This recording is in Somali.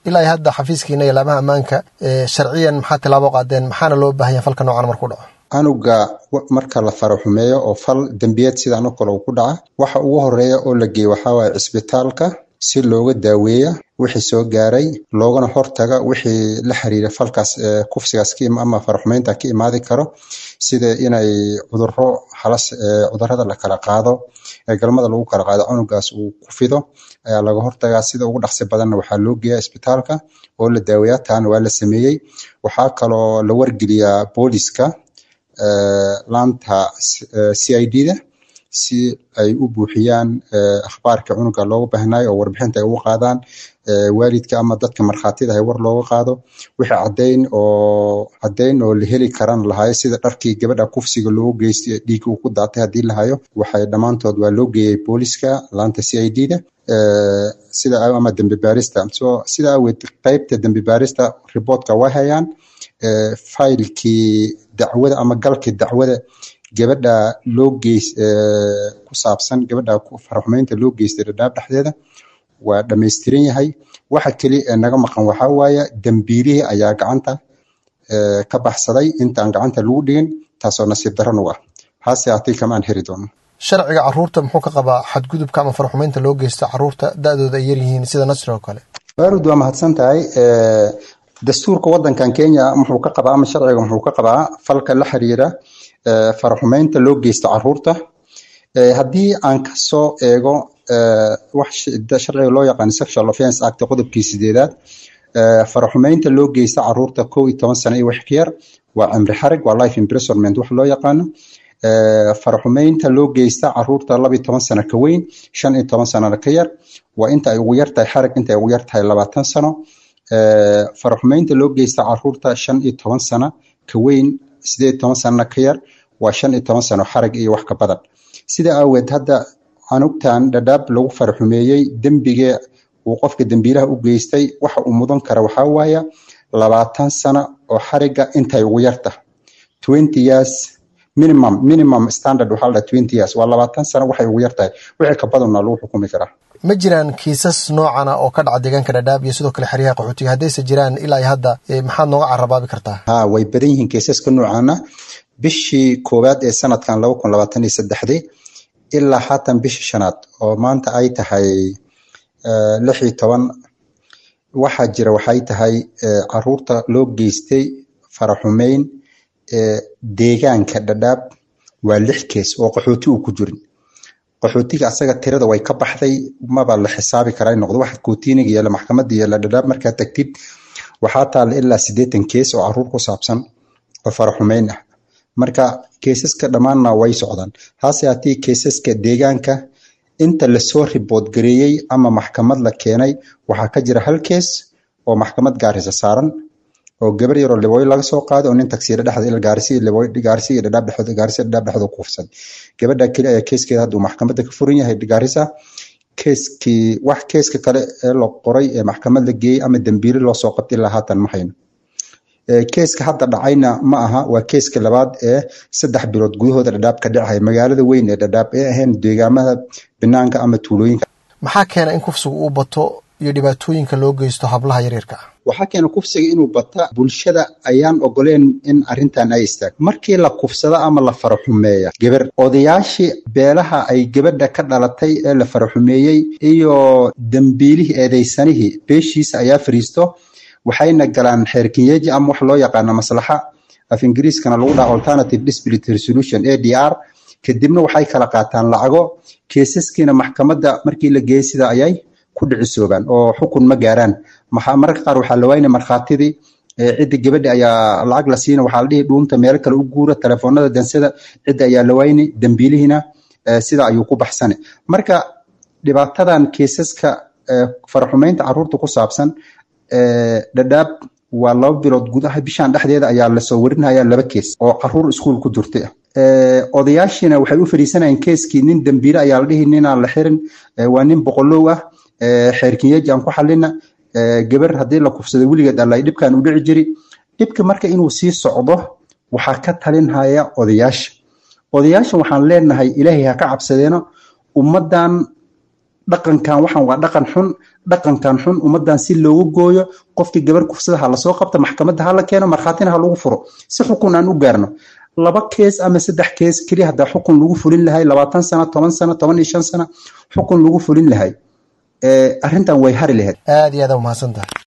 ilaa hadda xafiiskiina iyo laamaha ammaanka sharciyan maxaa tilaabo qaadeen maxaana loo baahanya falka noocan markuu dhaco canuga marka la faraxumeeyo oo fal dembiyeed sidaan oo kale uu ku dhaca waxa ugu horeeya oo la geeyo waxaa waaye cisbitaalka si looga daaweeya wixii soo gaaray loogana hortaga wixii la xiriira falkaas kufsigaas ama faraxumeynta ka imaadi karo sida inay cuduro halas cudurada la kala qaado ee galmada lagu kala qaado cunugaas uu ku fido ayaa laga hortagaa sida ugu dhaqsi badanna waxaa loo geeyaa isbitaalka oo la daaweeyaa taana waa la sameeyey waxaa kaloo la wargeliyaa booliska laanta c i d da si ay u buuxiyaan akhbaarka cunuga looga baahnayo oo warbixinta ay uga qaadaan waalidka ama dadka markhaatida ay war looga qaado wixii caddayn oo caddayn oo la heli karan lahayo sida dharkii gabadha kufsiga loogu geystay dhiigga uu ku daatay haddii lahayo waxay dhammaantood waa loo geeyey booliska laanta c i d da sida ama dembi baarista so sida aweed qeybta dembi baarista riboortka way hayaan faylkii dacwada ama galkii dacwada gabadha loo geys ku saabsan gabadha faraxumeynta loo geystay dhadhaab dhexdeeda waa dhammaystiran yahay waxa keli ee naga maqan waxaa waaye dembiilihii ayaa gacanta ka baxsaday intaan gacanta lagu dhigin taasoo nasiib daran u ah hase haatay kama aan heri doono sharciga caruurta muxuu ka qabaa xadgudubka ama faraxumeynta loo geysto caruurta da-dooda ay yaryihiin sida nasri oo kale baarud waa mahadsan tahay dastuurka wadankan kenya muxuu ka qabaa ama sharciga muxuu ka qabaa falka la xiriira faraxumeynta loo geysto caruurta haddii aan kasoo eego wax sharciga loo yaqaan sexual offense act qodobkii sideedaad faraxumeynta loo geysta caruurta kow iyo toban sano iyo wax ka yar waa cimri xarig waa life imprisonment wax loo yaqaano faraxumeynta loo geysta caruurta laba iyo toban sano ka weyn shan iyo toban sanona ka yar waa inta ay ugu yartahay xarig inta ay ugu yartahay labaatan sano faraxumeynta loo geysta caruurta shan iyo toban sano ka weyn sideed iyo toban sanona ka yar waa shan iyo toban sano xarig iyo wax ka badan sida aaweed hadda canugtan dhadhaab lagu faraxumeeyey dembige uu qofka dembiilaha u geystay waxa uu mudan kara waxaa waaya labaatan sano oo xariga intay ugu yarta twenty years minimum minimum standard waxaa la twenty years waa labaatan sano waxay ugu yartahay wixii ka badanna lagu xukumi karaa ma jiraan kiisas noocana oo ka dhaca deegaanka dhadhaab iyo sidoo kale xeryaha qaxootiga haddayse jiraan ilaa iyo hadda maxaad nooga carabaabi kartaa ha way badan yihiin kiisaska noocana bishii koowaad ee sanadkan laba kun labaatan iyo saddexdii ilaa haatan bishii shanaad oo maanta ay tahay lix iyo toban waxaa jira waxay tahay caruurta loo geystay faraxumeyn deegaanka dhadhaab waa lix kees oo qaxooti uu ku jirin qaxootiga asaga tirada way ka baxday maba la xisaabi karaa noqdo waxa kootiiniga yeela maxkamadda yeela dhadhaab markaa tagtid waxaa taala ilaa siddeetan kees oo caruur ku saabsan oo faraxumeyn ah marka keesaska dhammaanna way socdaan hase hatii keesaska deegaanka inta lasoo ribood gareeyey ama maxkamad la keenay waxaa ka jira hal kees oo maxkamad gaarisa saaran oo gabar yaroo libooyo laga soo qaaday oo nin tagsiira dhexda ila gaarisi libooyo gaarisi iyo dhadhaab dhexda gaarisi dhadhaab dhexda ku kufsan gabadha keli ayaa keeskeeda hadda uu maxkamadda ka furan yahay gaarisa keeskii wax keeska kale ee la qoray ee maxkamad la geeyey ama dembiile loo soo qabtay ilaa haatan ma hayno keeska hadda dhacayna ma aha waa keeska labaad ee saddex bilood gudahooda dhadhaab ka dhacaya magaalada weyn ee dhadhaab ee ahayn deegaamada banaanka ama tuulooyinka maxaa keena in kufsigu uu bato iyo dhibaatooyinka loo geysto hablaha yaryarka ah waxaa keena kufsiga inuu bata bulshada ayaan ogoleen in arintan ay istaag markii la kufsado ama la faraxumeeya gabar odayaashii beelaha ay gabadha ka dhalatay ee la faraxumeeyey iyo dembiilihii eedeysanihii beeshiisa ayaa fariisto waxayna galaan xeerkinyeji ama wax loo yaqaano maslaxa af ingiriiskana lagu dhaha alternative dispute resolution a d r kadibna waxay kala qaataan lacago keesaskiina maxkamadda markii la geeyey sida ayay ku dhicisoobaan oo xukun ma gaaraan mararka qaar waxaa la waynay markhaatidii cidda gabadha ayaa lacag la siina waxaa la dhihi dhuunta meelo kale u guura telefoonada dansada cidda ayaa la waynay dembiilihiina sida ayuu ku baxsane marka dhibaatadan keesaska faraxumeynta caruurta ku saabsan dhadhaab waa laba bilood gudaha bishaan dhexdeeda ayaa lasoo warinaya laba kees oo caruur iskuul ku jirtay odayaashiina waxay u fariisanayeen keeskii nin dembiile ayaa la dhihi ninaan la xirin waa nin boqolow ah xeerkinyeji aan ku xalina gabar haddii la kufsado weligeed allay dhibkan u dhici jiri dhibka marka inuu sii socdo waxaa ka talinhaya odayaasha odayaasha waxaan leenahay ilaahay ha ka cabsadeeno ummadan dhaqankan waxaan waa dhaqan xun dhaqankan xun ummadan si loogu gooyo qofkii gabar kufsada ha lasoo qabta maxkamadda ha la keeno markhaatina ha lagu furo si xukun aan u gaarno laba kees ama saddex kees keliya haddaa xukun lagu fulin lahay labaatan sano toban sano toban iyo shan sano xukun lagu fulin lahay arrintan way hari lahayd aad iyo aad umahadsan tahay